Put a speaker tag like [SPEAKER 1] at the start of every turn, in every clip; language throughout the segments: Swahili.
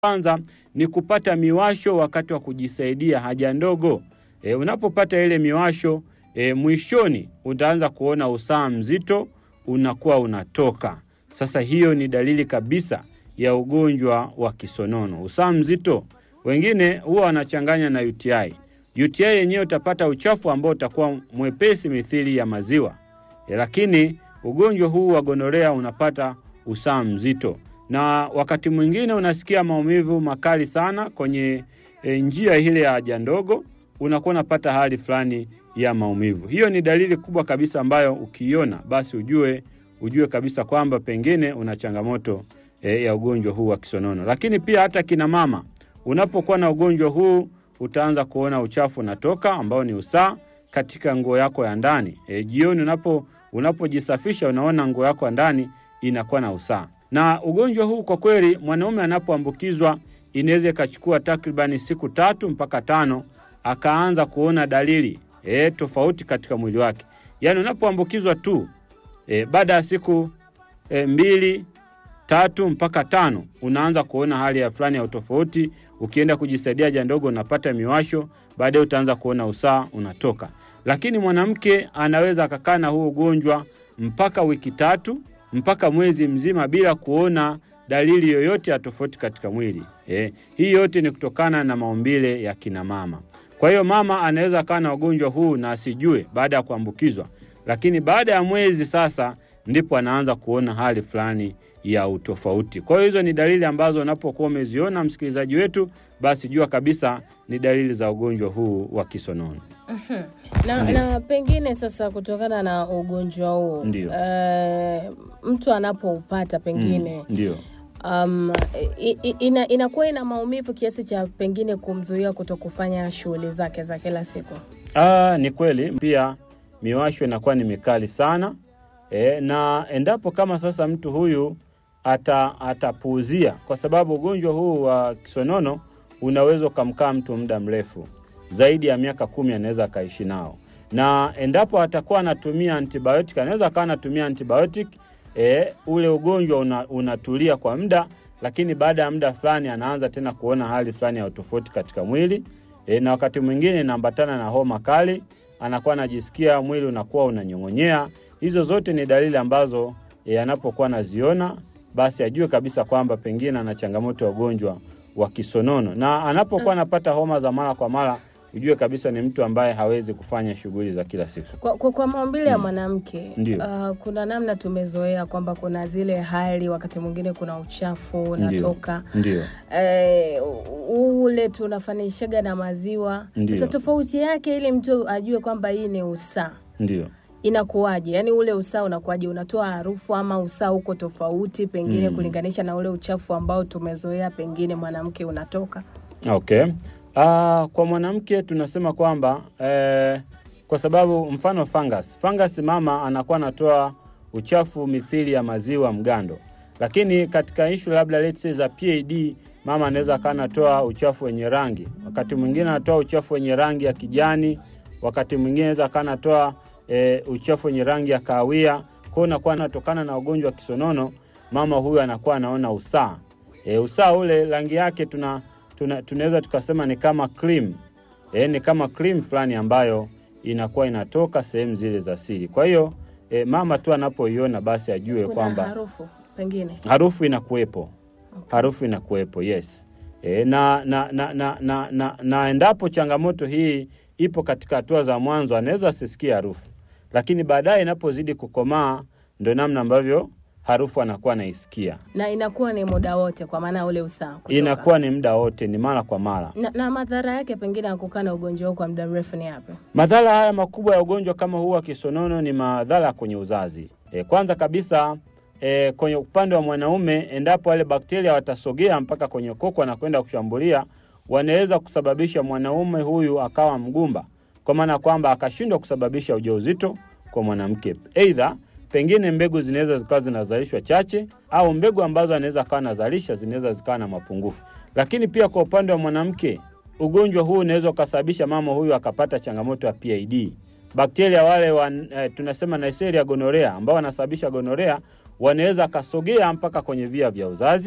[SPEAKER 1] kwanza ni kupata miwasho wakati wa kujisaidia haja ndogo. E, unapopata ile miwasho e, mwishoni utaanza kuona usaha mzito unakuwa unatoka. Sasa hiyo ni dalili kabisa ya ugonjwa wa kisonono. Usaha mzito wengine huwa wanachanganya na UTI. UTI yenyewe utapata uchafu ambao utakuwa mwepesi mithili ya maziwa e, lakini ugonjwa huu wa gonorea unapata usaha mzito, na wakati mwingine unasikia maumivu makali sana kwenye e, njia ile ya haja ndogo, unakuwa unapata hali fulani ya maumivu. Hiyo ni dalili kubwa kabisa ambayo ukiiona basi ujue ujue kabisa kwamba pengine una changamoto e, ya ugonjwa huu wa kisonono. Lakini pia hata kina mama, unapokuwa na ugonjwa huu utaanza kuona uchafu unatoka ambao ni usaa katika nguo yako ya ndani. E, jioni unapo unapojisafisha unaona nguo yako ya ndani inakuwa na usaa. Na ugonjwa huu kwa kweli, mwanaume anapoambukizwa inaweza ikachukua takribani siku tatu mpaka tano akaanza kuona dalili e, tofauti katika mwili wake. Yaani unapoambukizwa tu e, baada ya siku e, mbili tatu mpaka tano unaanza kuona hali ya fulani ya utofauti. Ukienda kujisaidia haja ndogo unapata miwasho, baadaye utaanza kuona usaa unatoka. Lakini mwanamke anaweza akakaa na huu ugonjwa mpaka wiki tatu mpaka mwezi mzima bila kuona dalili yoyote ya tofauti katika mwili e. Hii yote ni kutokana na maumbile ya kina mama. Kwa hiyo mama anaweza akawa na ugonjwa huu na asijue baada ya kuambukizwa, lakini baada ya mwezi sasa ndipo anaanza kuona hali fulani ya utofauti. Kwa hiyo hizo ni dalili ambazo unapokuwa umeziona, msikilizaji wetu, basi jua kabisa ni dalili za ugonjwa huu wa kisonono.
[SPEAKER 2] Mhm. na, na pengine sasa kutokana na ugonjwa huu
[SPEAKER 1] Ndio.
[SPEAKER 2] eh, mtu anapoupata pengine
[SPEAKER 1] Ndio.
[SPEAKER 2] um, i- i- ina, inakuwa ina maumivu kiasi cha pengine kumzuia kuto kufanya shughuli zake za kila siku.
[SPEAKER 1] Ah, ni kweli pia miwasho inakuwa ni mikali sana e, na endapo kama sasa mtu huyu ata atapuuzia, kwa sababu ugonjwa huu wa kisonono unaweza ukamkaa mtu muda mrefu zaidi ya miaka kumi, anaweza akaishi nao, na endapo atakuwa anatumia antibiotic, anaweza akawa anatumia antibiotic e, ule ugonjwa una, unatulia kwa muda, lakini baada ya muda fulani anaanza tena kuona hali fulani ya utofauti katika mwili e, na wakati mwingine inaambatana na homa kali, anakuwa anajisikia mwili unakuwa unanyong'onyea. Hizo zote ni dalili ambazo e, anapokuwa anaziona basi ajue kabisa kwamba pengine ana changamoto ya ugonjwa wa kisonono, na anapokuwa anapata homa za mara kwa mara ujue kabisa ni mtu ambaye hawezi kufanya shughuli za kila siku.
[SPEAKER 2] Kwa, kwa, kwa maumbile ya mwanamke
[SPEAKER 1] Ndio.
[SPEAKER 2] uh, kuna namna tumezoea kwamba kuna zile hali, wakati mwingine kuna uchafu unatoka
[SPEAKER 1] Ndio.
[SPEAKER 2] eh, ule tunafanishaga na maziwa.
[SPEAKER 1] Ndio.
[SPEAKER 2] Sasa tofauti yake ili mtu ajue kwamba hii ni usaa
[SPEAKER 1] Ndio.
[SPEAKER 2] inakuwaje? Yaani ule usaa unakuwaje? Unatoa harufu ama usaa uko tofauti pengine
[SPEAKER 1] Mm.
[SPEAKER 2] kulinganisha na ule uchafu ambao tumezoea pengine mwanamke unatoka?
[SPEAKER 1] Okay. Ah, kwa mwanamke tunasema kwamba eh, kwa sababu mfano fungus. Fungus mama anakuwa anatoa uchafu mithili ya maziwa mgando, lakini katika ishu labda let's say za PID mama anaweza akawa anatoa uchafu wenye rangi, wakati mwingine anatoa uchafu wenye rangi ya kijani, wakati mwingine anaweza akawa anatoa eh, uchafu wenye rangi ya kahawia. Kwa hiyo unakuwa anatokana na ugonjwa wa kisonono, mama huyu anakuwa anaona usaa e, usaa ule rangi yake tuna tuna- tunaweza tukasema ni kama cream e, ni kama cream fulani ambayo inakuwa inatoka sehemu zile za siri. Kwa hiyo e, mama tu anapoiona basi ajue
[SPEAKER 2] Kuna
[SPEAKER 1] kwamba
[SPEAKER 2] harufu pengine
[SPEAKER 1] harufu inakuwepo,
[SPEAKER 2] Okay.
[SPEAKER 1] harufu inakuwepo, yes. E, na, na, na, na, na, na, na endapo changamoto hii ipo katika hatua za mwanzo, anaweza asisikie harufu, lakini baadaye inapozidi kukomaa, ndo namna ambavyo harufu anakuwa anaisikia.
[SPEAKER 2] na inakuwa ni muda wote, kwa maana ule usaa kutoka.
[SPEAKER 1] Inakuwa ni muda wote, ni mara kwa mara.
[SPEAKER 2] na, na madhara yake pengine ya kukaa na ugonjwa huu kwa muda mrefu ni yapi?
[SPEAKER 1] Madhara haya makubwa ya ugonjwa kama huu wa kisonono ni madhara kwenye uzazi. E, kwanza kabisa e, kwenye upande wa mwanaume, endapo wale bakteria watasogea mpaka kwenye koko na kwenda kushambulia, wanaweza kusababisha mwanaume huyu akawa mgumba, kwa maana kwamba akashindwa kusababisha ujauzito kwa mwanamke. Aidha, pengine mbegu zinaweza zikawa zinazalishwa chache, au mbegu ambazo anaweza akawa anazalisha zinaweza zikawa na mapungufu. Lakini pia kwa upande wa mwanamke ugonjwa huu unaweza ukasababisha mama huyu akapata changamoto ya PID. Bakteria wale wa, eh, tunasema Neisseria gonorrhea ambao wanasababisha gonorea wanaweza akasogea mpaka kwenye via vya uzazi.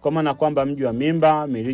[SPEAKER 1] kwa maana kwamba mji wa mimba, mirija